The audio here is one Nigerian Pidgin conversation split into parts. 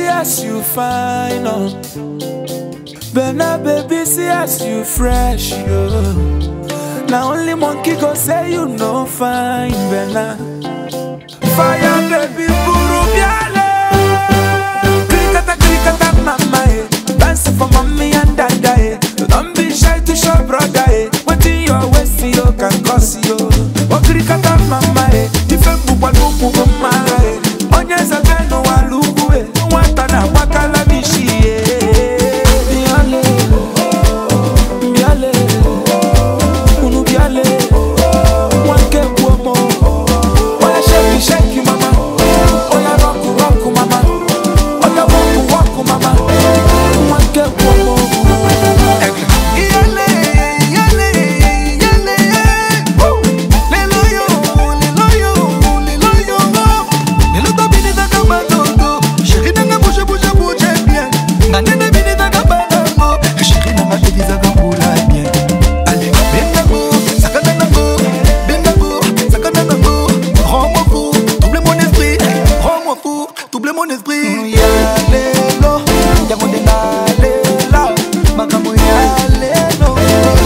see as you fine, oh. Bena baby, see as you fresh, yo. Now only monkey go say you no fine, Bena. Fire baby, buru biale. Krikata krikata mama, eh. Dance for mommy and dada, eh. Don't be shy to show brother, eh. Wetin your waist you can cause you. Oh krikata mama, eh. Ife mbukwa nuku mama, eh. Onye zebenu walugu, eh. Nwata na wakala mishi, eh. Biale, biale, unu biale. Wanke buomo. Oya shake shake mama. Oya rock rock mama. Oya walk walk mama. Wanke buomo. Iyale, iyale, iyale, woo. Lelo yo, lelo yo, lelo yo. Lelo to bini taka batongo. Chérie nanga bouge, bouge, bouge bien. Na nene bini taka banango. Chérie nanga bini taka mbula bien. Allez, benango, sakana nango. Benango, sakana nango. Rends-moi fou, double mon esprit. Rends-moi fou, double mon esprit. Ya lelo, yango nde nalela. Makambo ya lelo.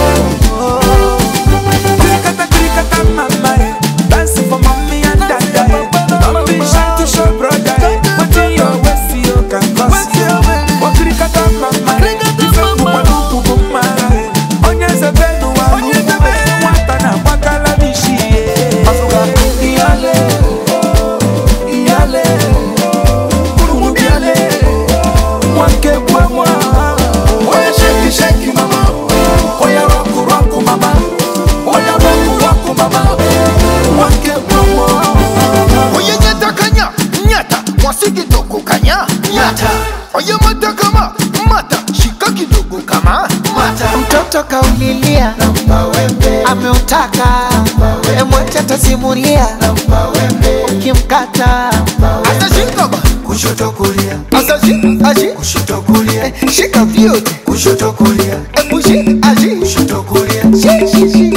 Krikata krikata mama eh. Dance for mommy and dada eh. Don't be shy to show brother eh. Wetin your waist you can cause you. Oh krikata mama eh. Ife mbukwa nuku mama eh. Onye zebenu walugu eh. Nwata na wakala mishi eh. Iyale, iyale, unu biale. Wanke bwamwa. Oya shake shake mama. Oya rock rock mama. Oya rock rock mama. Wanke bwamwa. Oye nyata kanya, nyata, mwasi kidogo kanya, nyata. Oye mata kama, mata, shika kidogo kama, mata. mtoto kaulilia ameutaka emwacha tasimulia ukimkata Asa shika ba, kushoto kulia. Asa shi, ashi, kushoto kulia. Shika vyote, kushoto kulia. Ebu shi, ashi, kushoto kulia. Shi, shi, shi.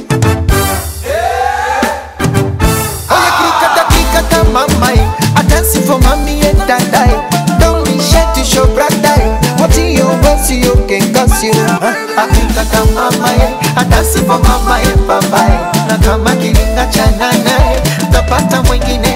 Oya krikata krikata mamai I dance for mommy and dadai Don't be shy to show bradai What you want you can cause you I krikata mamai I dance for mama and babai Na kama kiringa cha nanae Tapata mwingine